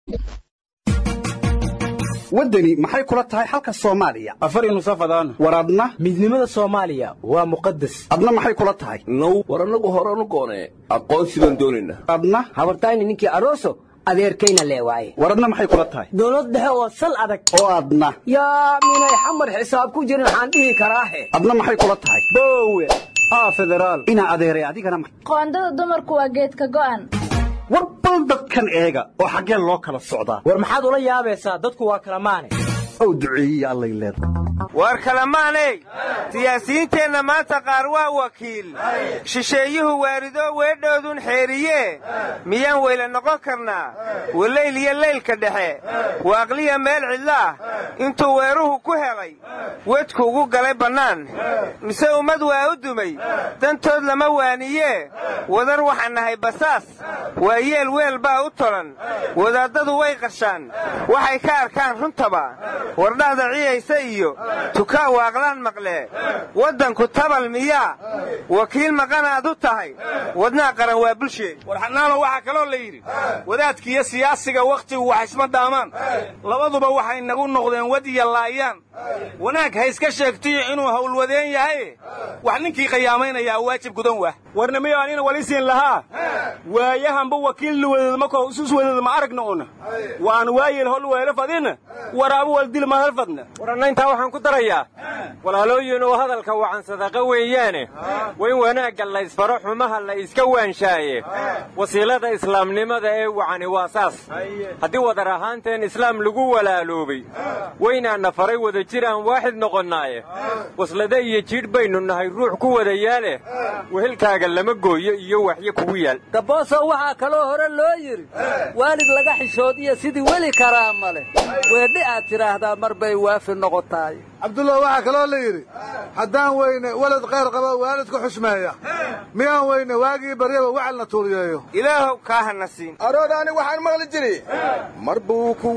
waddani maxay kula tahay xalka soomaaliya afari nusafadaan war adna midnimada soomaaliya waa muqadas adna maxay kula tahay now war annagu horanu goonee aqoonsi baan doonaynaa adna habartayni ninkii aroso adeerkayna lee waaye war adna maxay kula tahay dowlad dhexe oo sal adag oo adna yaa minay xamar xisaab ku jirin waxaan dhihi karaahe adna maxay kula tahay boowe aa federaal inaa adeeray adigana ma- qoondada dumarku waa geedka go'an war bal dadkan eega oo xaggee loo kala socdaa war maxaad ula yaabaysaa dadku waa kala maane ow duceeyiye allay leedahay war kalamaaney siyaasiyiinteenna maanta qaar waa wakiil shisheeyuhu waaridoo weedhoodun xeeriye miyaan weyla noqon karnaa walayl iyo leylka dhexe waaqliya meel cidlaah intuu weeruhu ku helay wedku ugu galay bannaan mise ummad waa u dumay dantood lama waaniyee wadar waxaan nahay basaas waa yeel weel baa u tolan wadaaddadu way qarshaan waxay ka arkaan runtaba wardhahda ciyaysa iyo tukaan waaqlaan maqlee waddanku tabal miyaa wakiil maqanaad u tahay wadnaa qaran waa bulshee war xanaano waxaa kaloo la yidhi wadaadkiiyo siyaasiga wakhtigu wax isma dhaamaan labaduba waxay nagu noqdeen wad iyo laayaan wanaag ha iska sheegtiyo inuu howlwadeen yahay wax ninkii khiyaamaynayaa waajib gudan wah warnimiyo anina wali siin lahaa waayahanba wakiil luwadeed markoo isus wadeed ma aragna una waan waayel hol weelo fadina waraabu wal dil mahal fadna waranna intaa waxaan ku darayaa walaalooyin oo hadalka wacan sadaqa weeyaane waa in wanaagga la isfaro xumaha la iska waanshaaye wasiilada islaamnimada ee wacani waa saas haddii wadar ahaanteen islaam lagu walaaloobay waynaana faray wada jir aan waaxid noqonnaaye waslade iyo jiidh baynu nahay ruux ku wada yaale wehelkaaga lama gooyo iyo waxyo kugu yaal gabooso waxaa kaloo hore loo yidhi waalid laga xishood iyo sidii weli karaama leh weedhi aad tidhaahdaa mar bay waafi noqotaay cabdullah waxaa kaloo la yidhi haddaan weyne walad khayr qaba waalidku xushmeeya miyaan weyne waagii baryaba wacalna tuuriyeeyo ilaahow kaa hana siin aroodhaani waxaan maqli jiri mar buu ku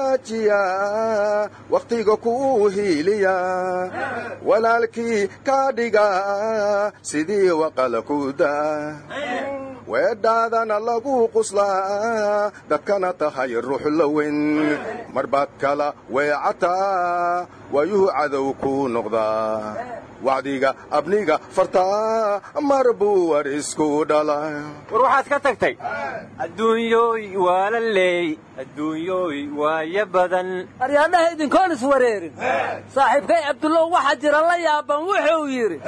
wanaajiyaa wakhtiga kuu hiiliyaa walaalkii kaa dhigaa sidii waqala ku daa weedhaadana lagu quslaa dadkana tahay ruux la weyn mar baad kala weecataa waayuhu cadow kuu noqdaa wacdiga abniga fartaa mar buu war isku dhala war waxaad ka tagtay adduunyooy waa la leey adduunyooy waayo badan aryaadhaha idinkoon iswareerin saaxiibkay cabdullow waxa jira la yaaban wuxuu yidhi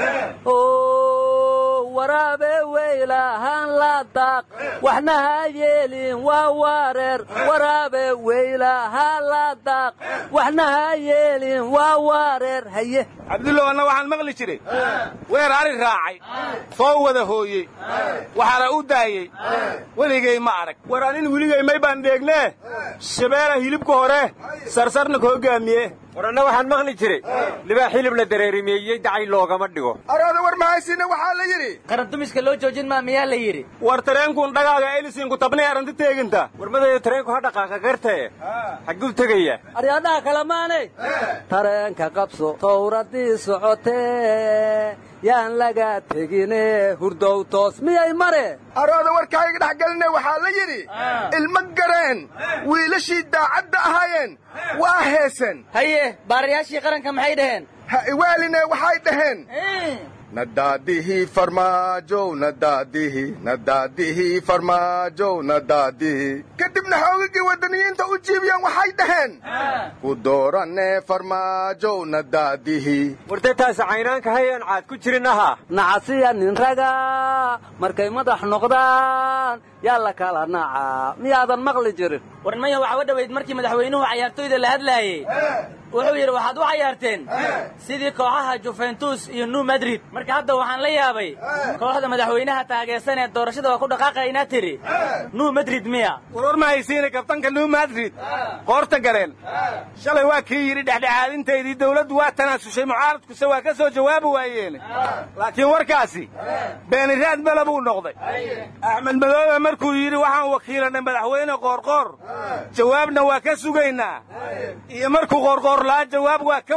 waraabe weylahaan la daaq waxna ha yeelin waa wareer waraabe weylahaan la daaq waxna ha yeelin waa wareer haye cabdullow anna waxaan maqli jiray weer ari raacay soo wada hooyey waxaana u daayey weligay ma arag war anin weligay may baan dheegnee shabeela hilibka hore sarsarna ka hoggaamiye war anna waxaan maqli jiray libaa xilib la dareerimeeyey dacay loogama dhigo arooda war mahaysina waxaa la yidhi qarandumiska loo joojin maa miyaa la yidhi war tareenkuun dhagaaga elisinku tabnay arrinta teeginta war madayo tareenku ha dhaqaaqa gartae xagguu tegaya aryaadhaha kale maanay tareenka qabso towradii socotee yaan laga tegine hurdow toos miyay mare arooda warkaaga dhex geline waxaa la yidhi ilmo gareen wiilashii daacadda ahaayeen waa heesen haye baarayaashii qaranka maxay dhaheen ha iwaaline waxay dhaheen nadaadihii farmaajow nadaadihi nadaadihii farmaajow nadaadihi kadibna xoogagii waddaniyiinta u jiibiyeen waxay dhaheen ku dooranee farmaajow nadaadihi wartay taasi caynaanka hayaan caad ku jirin ahaa nacasiya nin raga markay madax noqdaan yaa la kala nacaa miyaadan maqli jirin warnimaya waxaa u dhowayd markii madaxweynuhu cayaartoyda la hadlaayey wuxuu yidhi waxaad u cayaarteen sidii kooxaha juventus iyo new madrid marka hadda waxaan la yaabay kooxda madaxweynaha taageersan ee doorashada waa ku dhaqaaqaynaa tidhi new madrid miya warwar ma haysiina kabtanka new madrid qoorta gareen shalay waa kii yidhi dhexdhexaadintaydii dawladdu waa tanaasushay mucaaradkuse waa ka soo jawaabi waayeene laakiin warkaasi beeniraad mala buu noqday axmed madoobe markuu yidhi waxaan wakiilanay madaxweyne qoorqoor jawaabna waa ka sugaynaa iyo markuu qoorqoor la'aa jawaab waa ka waayey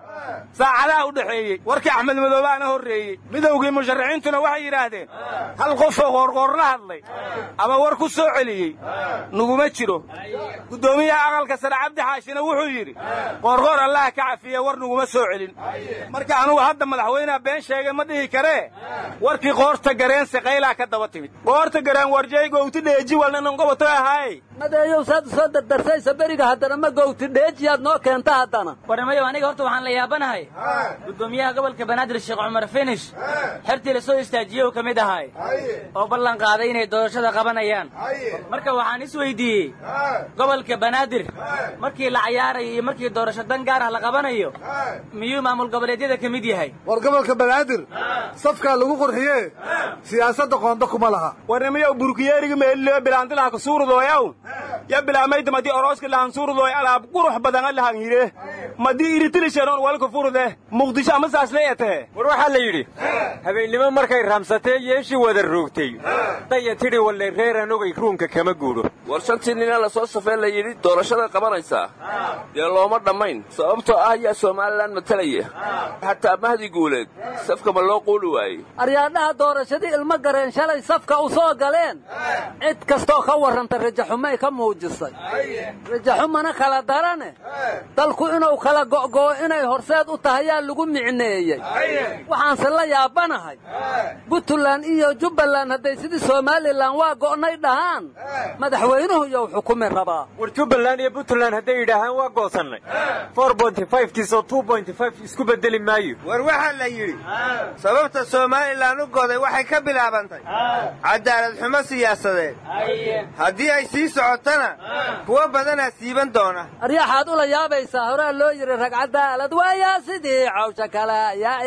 saacadaha u dhexeeyey warkii axmed madoobaana horreeyey midowgii musharaxiintuna waxay yidhaahdeen hal qofoo qoorqoor la hadlay ama war ku soo celiyey nuguma jiro guddoomiyaha aqalka sare cabdi xaashina wuxuu yidhi qoorqoor allaha ka cafiye war nuguma soo celin marka anugu hadda madaxweyneha been sheegay ma dhihi karee warkii qoorta gareen saqaylaa ka daba timid qoorta gareen warjay gowti dheeji walnanan goboto ahaay madeeyow saad soo dardarsaysa beriga haddana ma gowti dheejiyaad noo keenta haddana warnimayo aniga horta waxaan la yaabanahay guddoomiyaha gobolka banaadir sheekh cumar finish xertii la soo istaajiye uu ka mid ahay oo ballan qaaday inay doorashada qabanayaan marka waxaan is weydiiyey gobolka banaadir markii la cayaarayo iyo markii doorasho dan gaar ah la qabanayo miyuu maamul goboleedyada ka mid yahay war gobolka banaadir safkaa lagu qurxiye siyaasadda qoonda kuma laha warnimiyow burkiyeeriga meelileo bilaantilaha kasuurdooyaw ya bilaamaydta madii orooska lahan suurdooy alaab qurux badan lahan hire madii iritilishenoon walka furde muqdisho ama saas leeyatee war waxaa la yidhi habeennimo markay raamsatee yeeshii wada roogtay daya tidhi walle reer anugay ruunka kama guudho war shantii nina la soo safee la yidhi doorashada qabanaysaa dee looma dhammayn sababtoo ah ayaa somalilan matalaya xataa mahdi guuleed safka ma loo quuli waayey aryaadhaha doorashadii ilmo gareen shalay safka u soo galeen cid kastoo ka warranta rajaxumay ka muujisay rajaxumana kala darane dalku inuu kala go'goo inay horseed u tahayaa lagu micneeyey waxaanse la yaabanahay buntland iyo jubbaland hadday sidii somalilan waa go'nay dhahaan madaxweynuhu yow xukumi rabaa war jubbaland iyo puntland hadday yidhaahaan waa goosannay for bonty fivkiisoo two bonty five isku beddeli maayo war waxaa la yidhi sababta somalilan u goday waxay ka bilaabantay cadaalad xumo siyaasadeed haddii ay sii socotana kuwo badanaa siiban doona aryaaxaad ula yaabaysaa horaa loo yidhi rag cadaalad waayaa sidii cawsha kale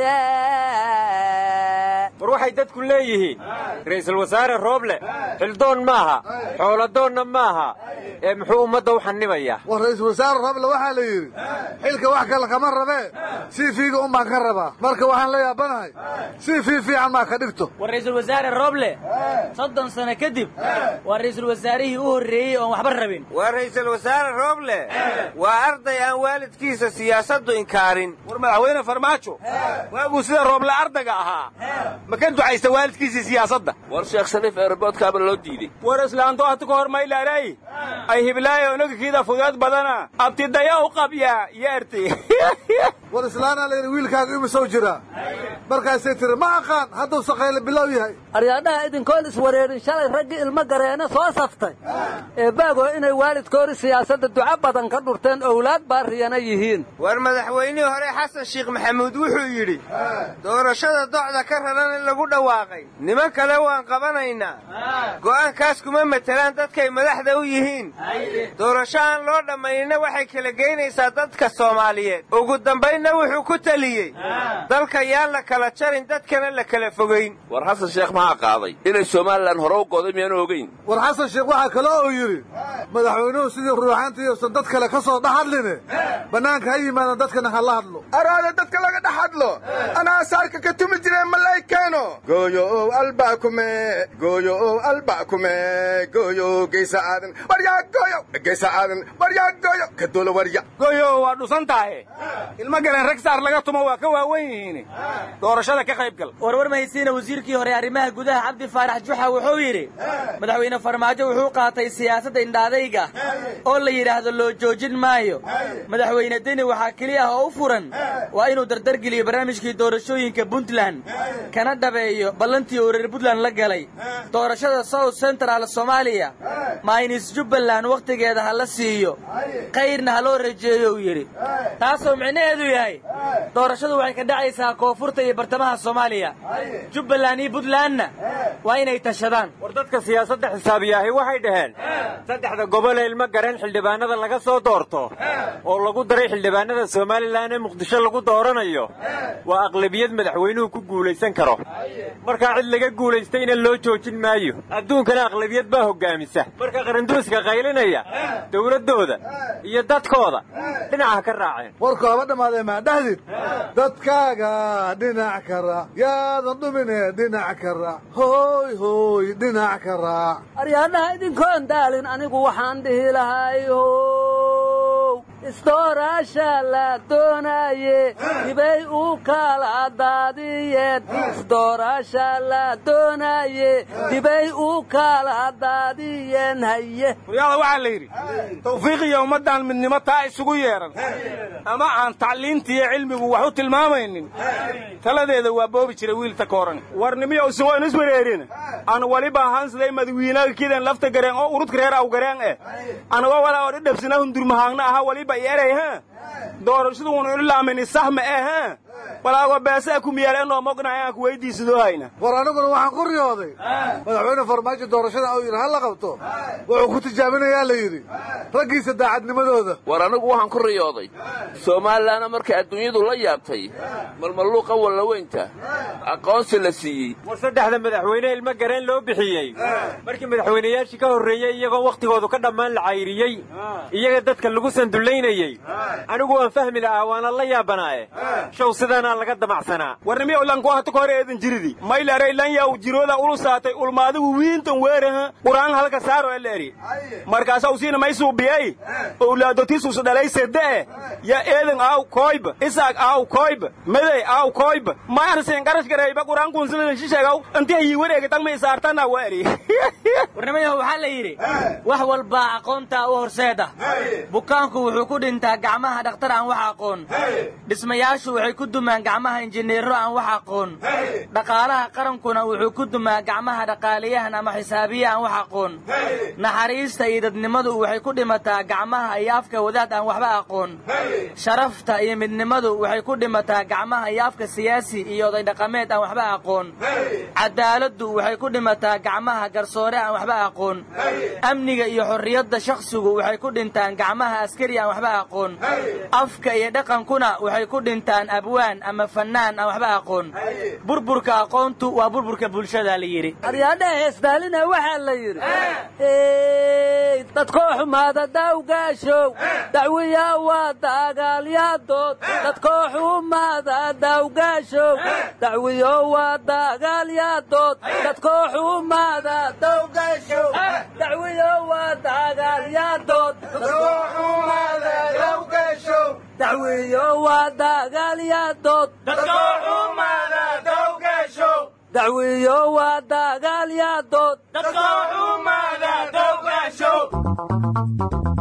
war waxay dadku leeyihiin ra'iisul wasaare rooble xildoon maaha xooladoonna maaha ee muxuu ummadda u xannibayaa war ra'iisul wasaare rooble waxaa la yidhi xilka wax kale kama rabee sii fiiga un baan ka rabaa marka waxaan la yaabanahay sii fii fiican maa ka dhigto war ra'iisul wasaare rooble soddon sano kadib waa ra'iisul wasaarihii u horreeyey oon waxba rabin waa ra'iisul wasaare rooble waa arday aan waalidkiisa siyaasaddu inkaarin war madaxweyne farmaajo waaguu sida rooble ardayga ahaa ma ka ducaysta waalidkiisii siyaasadda war sheekh shariif eerboodkaaba loo diidey war islaanto hata ka hor maylaaray ay hiblaayo onagikiida fudeed badana abtidaya u qabyaa yeerti war islaanaa la yidhi wiilkaaga imisow jiraa markaasay tiri ma aqaan hadduu saqayle bilow yahay aryaadhaha idinkoon iswareerin shalay raggii ilmo gareene soo saftay ee baagoo inay waalidkoori siyaasadda duco badan ka dhurteen owlaad baariyana yihiin war madaxweynihii hore xasan sheekh maxamuud wuxuu yidhi doorashada docda ka raran in lagu dhawaaqay niman kale waan qabanaynaa go'aankaas kuma matelaan dadkay madaxda u yihiin doorasho aan loo dhammaynina waxay kala geynaysaa dadka soomaaliyeed ugu dambaynna wuxuu ku teliyey dalka yaan la kala jarin dadkana la kala fogayn war xasan sheekh maxaa qaaday inay somalilan hore u goday miyaanu ogeyn war xasan sheekh waxaa kale uu yidhi madaxweynuhu sidii ruuxaantii uusan dad kale ka soo dhex hadline bannaanka ha yimaadaan dadkana ha la hadlo araada dadka laga dhex hadlo anaa saarka ka tumi jire malay keeno gooyo albaakume gooyo albaakume gooyo geysa aadan waryaa gooyo geysa aadan waryaa gooyo kadoolo warya goyo waa dhusan tahay ilmo galeen rag saar laga tumo waa ka waawen yihiin doorashada ka qayb gal warwar mahaysiina wasiirkii hore arrimaha gudaha cabdi faarax juxa wuxuu yidhi madaxweyne farmaajo wuxuu qaatay siyaasadda indhaadayga oo la yidhaahdo loo joojin maayo madaxweyne deni waxaa keli ah oo u furan waa inuu dardargeliyo barnaamijkii doorashooyinka puntland kana dhabeeyo ballantii uu reer puntland la galay doorashada south central soomaaliya maynis jubbaland wakhtigeeda ha la siiyo kayrna ha loo rajeeyo uu yidhi taasoo micnaheedu yahay doorashadu waxay ka dhacaysaa koonfurta iyo bartamaha soomaaliya jubbaland iyo puntlandna waa inay tashadaan war dadka siyaasadda xisaabiyaahi waxay dhaheen saddexda gobolee ilmo gareen xildhibaanada laga soo doorto oo lagu daray xildhibaanada somalilan ee muqdisho lagu dooranayo waa aqlabiyad madaxweynuhu ku guulaysan karo markaa cid laga guulaystayna loo joojin maayo adduunkana aqlabiyad baa hoggaamisa marka qaranduuska qaylinaya dowladdooda iyo dadkooda dhinaca ka raaceen warku haba dhammaadee maadhahdid dadkaaga dhinac ka raac yaadan dhumine dhinac ka raac hooy hooy dhinac ka raac aryaadhaha idinkoon daalin anigu waxaan dhihi lahay how isdooraasha la doonaye dibay u kala daadiyeen isdooraasha la doonaye dibay u kala daadiyeen haye waryaada waxaa la yidhi tawfiiq iyo ummaddan midnimo taa isugu yeedhan ama aan tacliintiiyo cilmigu wax u tilmaamaynin taladeeda waa boobi jira wiilta kooran warnimiyo isugoon iswareerin aan waliba hansiday madawiinaga kidan lafta gareen oo urudka reer aw gareen eh anagoo walaa oo dhidhabsina hundurmahaagna aha waliba ierey ha doorashadu unu ilaamin sahma eh ha walaago beesa ku miyaalenoo mognahay aan ku weydiisadoo hayna war aniguna waxaan ku riyooday madaxweyne farmaajo doorashada uu yidhi ha la qabto wuxuu ku tijaabinayaa la yidhi raggiisa daacadnimadooda war anigu waxaan ku riyooday soomaalilana markay adduunyadu la yaabtay malmalluuqa wallaweynta aqoonsi la siiyey war saddexda madaxweyne ilmo gareen loo bixiyey markii madaxweynayaashii ka horreeyey iyagoo wakhtigoodu ka dhammaan la cayriyey iyaga dadka lagu sandullaynayey anigu waan fahmi lahaa waana la yaabanaaye show sidaanaa laga damacsanaa warnimiyo lanku hata ka hore eedan jiridi maylaray lan yaw jirooda ulu saatay ulmaadigu wiintan weeraha qur'aan halka saaro eleeri markaasa usiina maysuubiyey owlaadotiisusu dhalay sede'e ya eedan aaw koyba isaaq aaw koyba medey aaw koyba maarsin qarash garayba qur'aan kunsidan shisheegaw inti hayi wareega tagma isaartana weeri warnimayahu waxaa la yidhi wax walbaa aqoontaa u horseeda bukaanku wuxuu ku dhintaa gacmaha dhakhtar aan wax aqoon dhismayaashu waxay ku dumaan gacmaha injineero aan wax aqoon dhaqaalaha qarankuna wuxuu ku dumaa gacmaha dhaqaaliyahan ama xisaabiye aan wax aqoon naxariista iyo dadnimadu waxay ku dhimataa gacmaha iyo afka wadaad aan waxba aqoon sharafta iyo midnimadu waxay ku dhimataa gacmaha iyo afka siyaasi iyo oday dhaqameed aan waxba aqoon cadaaladdu waxay ku dhimataa gacmaha garsoore aan waxba aqoon amniga iyo xorriyadda shakhsigu waxay ku dhintaan gacmaha askari aan waxba aqoon afka iyo dhaqankuna waxay ku dhintaan abwaan ama fannaan aan waxba aqoon burburka aqoontu waa burburka bulshada la yidhi aryaadhaha heesdaalina waxaa la yidhi dadkoo xumaada dawgaashow dacwiya waa dagaalyadood dadkoo xumaada dawgaashow dacwiyo waa dagaalyadood dadkoo xumaada dawgaashow dacwiyo waa dagaalyadood dacwiyo waa dagaalyadood dacwiyo waa dagaalyadood